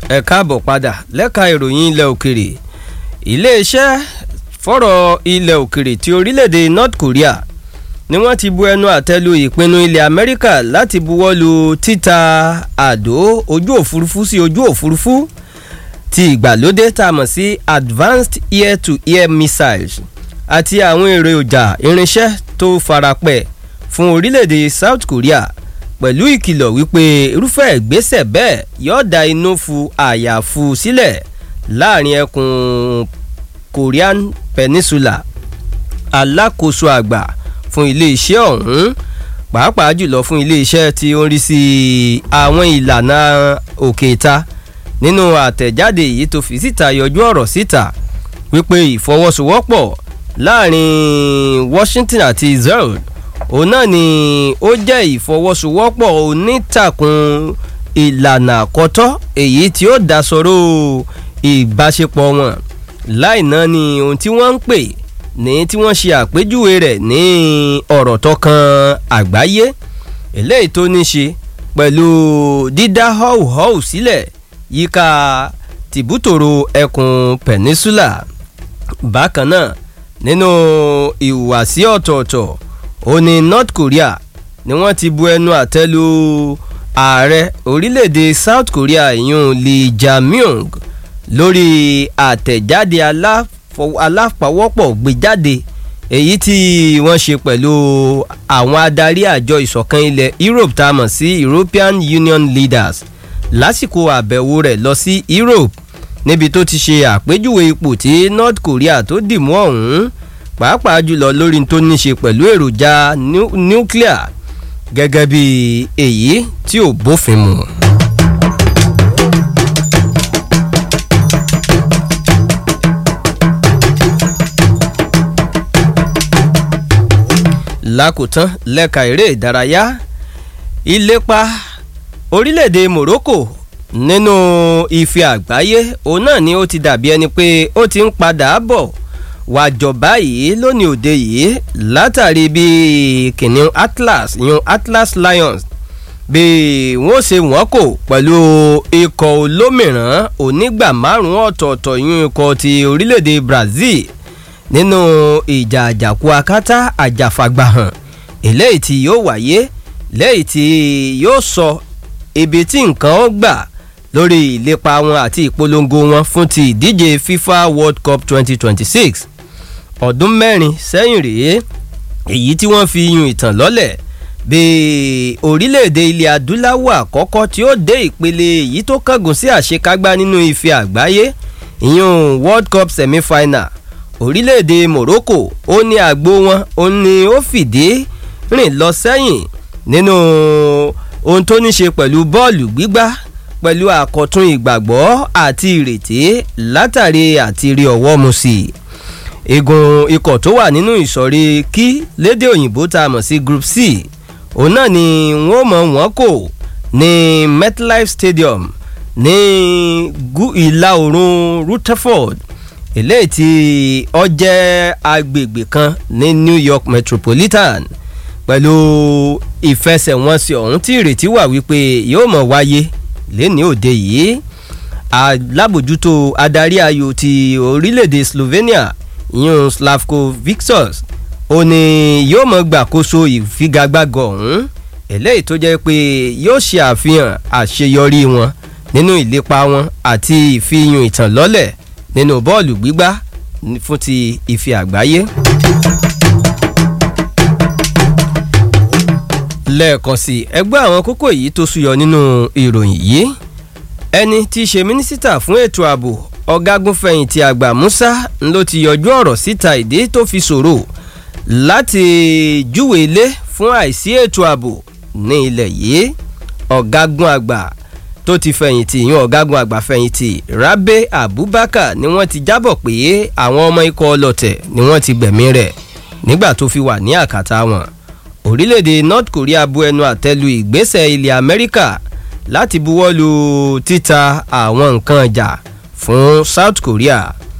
ẹ káàbọ̀ padà lẹ́ka ìròyìn ilẹ̀ òkèrè iléeṣẹ́ fọ́rọ̀ ilẹ̀ òkèrè ti orílẹ̀-èdè North Korea ni wọ́n ti bu ẹnu àtẹ́lu ìpinnu ilẹ̀ Amẹ́ríkà láti buwọ́lu títa àdó ojú òfurufú sí ojú òfurufú ti ìgbàlódé tá a mọ̀ sí advanced air-to-air missiles àti àwọn èròjà irinṣẹ́ tó farapẹ́ fún orílẹ̀-èdè South Korea pẹ̀lú ìkìlọ̀ wípé irúfẹ́ ìgbésẹ̀ bẹ́ẹ̀ yóò da inú fu àyàfu sílẹ̀ láàrin ẹkùn Korean Peninsula alákòóso àgbà fún iléeṣẹ́ ọ̀hún pàápàá jùlọ fún iléeṣẹ́ tí ó ń rí sí àwọn ìlànà òkè ìta nínú àtẹ̀jáde yìí tó fi síta yọjú ọ̀rọ̀ síta wípé ìfọwọ́sowọ́pọ̀ láàrin Washington àti Israel òun náà ni ó jẹ́ ìfọwọ́sowọ́pọ̀ onítàkùn ìlànà àkọ́tọ́ èyí tí ó dá sọ̀rọ̀ ìbáṣepọ̀ wọn láì náà ni ohun tí wọ́n ń pè ní tí wọ́n ṣe àpèjúwe rẹ̀ ní ọ̀rọ̀ tó kan àgbáyé eléyìí tó ní ṣe pẹ̀lú dídá họ́wùhọ́wù sílẹ̀ yíká tìbútòrò ẹkùn peninsula bákan náà nínú ìhùwàsí ọ̀tọ̀ọ̀tọ̀ ó ní North Korea ni wọ́n ti bu ẹnu àtẹ́ lu ààrẹ orílẹ̀-èdè South Korea ìyún Lee Jae-myung lórí àtẹ̀jáde aláfọwọ́pọ̀ gbéjáde èyí tí wọ́n ṣe pẹ̀lú àwọn adarí àjọ ìṣọ̀kan ilẹ̀ Europe tá a mọ̀ sí European Union leaders lásìkò àbẹ̀wò rẹ̀ lọ sí Europe níbi tó ti ṣe àpèjúwe ipò tí North Korea tó dì mú ọ̀hún pàápàá jùlọ lórí tó ní ṣe pẹ̀lú èròjà nuclear gẹ́gẹ́ bí èyí tí ò bófin mu. lákòótán lẹ́ka eré ìdárayá ìlépa orílẹ̀-èdè Morocco nínú ife àgbáyé òun náà ni ó ti dàbí ẹni pé ó ti ń padà bọ̀ wàjọba yìí lónìí òde yìí látàrí bí kìnìún Atlas yun Atlas Lions bí wọ́n ṣe wọ́n kò pẹ̀lú ikọ̀ olómìíràn onígbà márùn-ún ọ̀tọ̀ọ̀tọ̀ yun ikọ̀ ti orílẹ̀-èdè Brazil nínú ìjà àjàkú akátá àjàfàgbàhàn eléyìí tí yóò wáyé lẹ́yìn tí yóò sọ ibi tí nǹkan ó gbà lórí ìlépa wọn àti ìpolongo wọn fún ti ìdíje FIFA World Cup 2026 ọdún mẹ́rin sẹ́yìn rèé èyí tí wọ́n fi yun ìtàn lọ́lẹ̀ bí orílẹ̀-èdè ilẹ̀ adúláwọ̀ àkọ́kọ́ tí ó dé ìpele èyí tó kángun sí àṣekágbá nínú ife àgbáyé ìyún World Cup semi-final orílẹ̀-èdè Morocco ó ní àgbo wọn ó ní ó fìdí rìn lọ sẹ́yìn nínú ohun tó ní ṣe pẹ̀lú bọ́ọ̀lù gbígbá pẹ̀lú àkọ̀tun ìgbàgbọ́ àti ìrètí látàrí àti rí ọwọ́ mu sí i igun ikọ̀ tó wà nínú ìsọ̀rí kí lédè òyìnbó tá a mọ̀ sí group c òun náà ni wọ́n mọ̀ wọ́n kò ní MetLife Stadium ní ìlà oòrùn Rutherford eléyìí tí ó jẹ́ agbègbè kan ní New York Metropolitan pẹ̀lú ìfẹsẹ̀wọnsẹ̀ ọ̀hún tí ìrètí wà wípé yóò mọ̀ wáyé lẹ́ni òde yìí alábòjútó adarí ayò ti orílẹ̀-èdè Slovenia ìyún Slavko Victos ó ní yóò mọ̀ gbàkóso ìfigagbága ọ̀hún eléyìí tó jẹ́ pé yóò ṣe àfihàn àṣeyọrí wọn nínú ìlépa wọn àti ìfihàn ìtàn lọ́lẹ̀ nínú bọ́ọ̀lù gbígbá fún ti ife àgbáyé. lẹ́ẹ̀kan sí ẹgbẹ́ àwọn kókó yìí tó súyọ nínú ìròyìn yìí ẹni tí í ṣe mínísítà fún ètò ààbò ọ̀gágunfẹ̀yìntì àgbà Musa ló ti yọjú ọ̀rọ̀ síta ìdí tó fi ṣòro láti júwe ilé fún àìsí ètò ààbò ní ilẹ̀ yìí ọ̀gágun àgbà tó ti fẹ̀yìntì yan ọ̀gágun àgbà fẹ̀yìntì Rabe Abubakar ni wọ́n ti jábọ̀ pé àwọn ọmọ ikọ̀ ọlọ́tẹ̀ ni wọ́n ti gbẹ̀mí rẹ̀ nígbà tó fi wà ní àkàtà wọn orílẹ̀-èdè North Korea bu ẹnu àtẹ́lu ìgbésẹ̀ ilẹ̀ Amẹ́ríkà láti buwọ́lu títa àwọn nǹkan ìjà fún South Korea